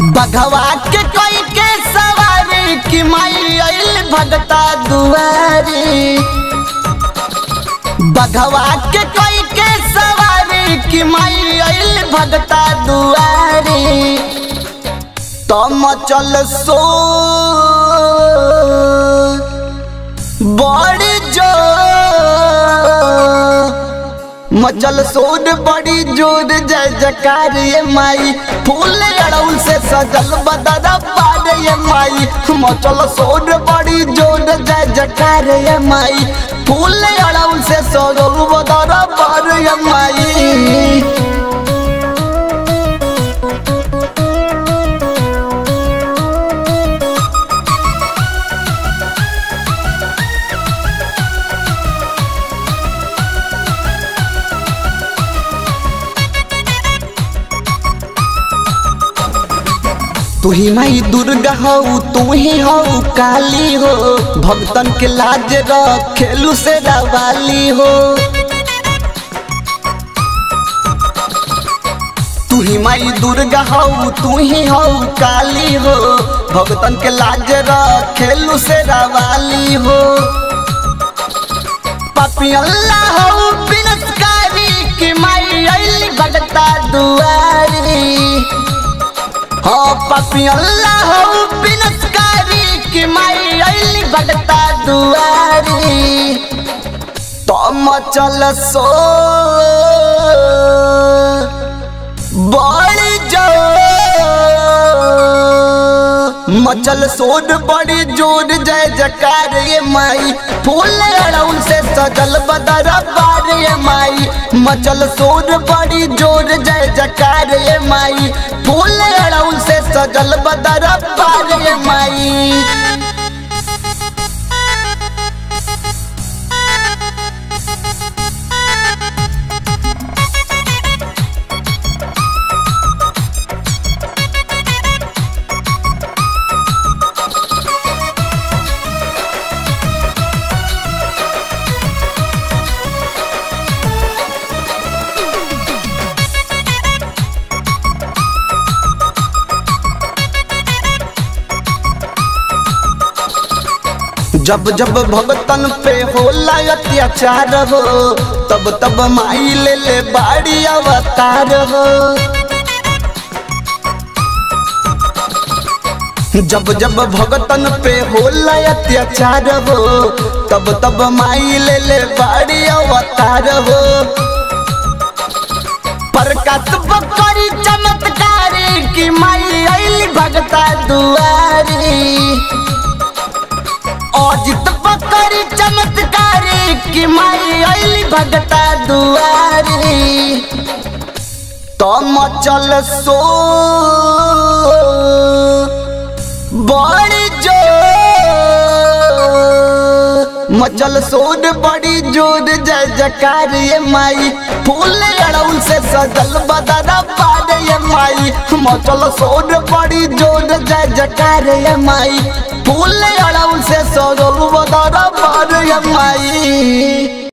बघवा के कोई के सवारी की माई आइल भगता दुआरी बघवा के कोई के सवारी की माई आइल भगता दुआरी तम चल सो बड़ी जो मचल सोड बड़ी जोर जय जकार ये माई फूल अड़उल से सजल बदरा पार ये माई मचल सोड बड़ी जोर जय जकार ये माई फूल अड़उल से सजल बदरा पार ये माई तू ही माई दुर्गा हो तू ही हो काली हो भक्तन के लाज रखेलू से रवाली हो तू ही माई दुर्गा हो तू ही हो काली हो भक्तन के लाज रखेलू से रवाली हो पापी अल्लाह हो बिनसकारी की माई अली भगता दुआरी हाँ पापी अल्लाह हो बिनसकारी की माई अली भगता दुआरी तम चल सो बड़ी जो मचल सोड बड़ी जोर जय जकार ये माई फूल अड़उल से सजल बदरा बार ये माई मचल सोड बड़ी जोर जय जकार ये माई फूल अड़उल से सजल बदरा बार ये माई जब जब भगतन पे होला अत्याचार हो तब तब माई ले ले बाड़ी अवतार हो जब जब भगतन पे होला अत्याचार हो तब तब माई ले ले बाड़ी अवतार हो प्रकाश बकरी चमत्कारी की माई अली भगता दुआरी अजित बकरी चमत्कारी की माई अली भगता दुआरी तम चल सो बड़ी जो मचल सोड बड़ी जोर जय जकार ये माई फूल अड़उल से सजल बदरा पार ये माई मचल सोड बड़ी जोर जय जकार ये माई फूल अड़उल से सजल बदरा पार ये माई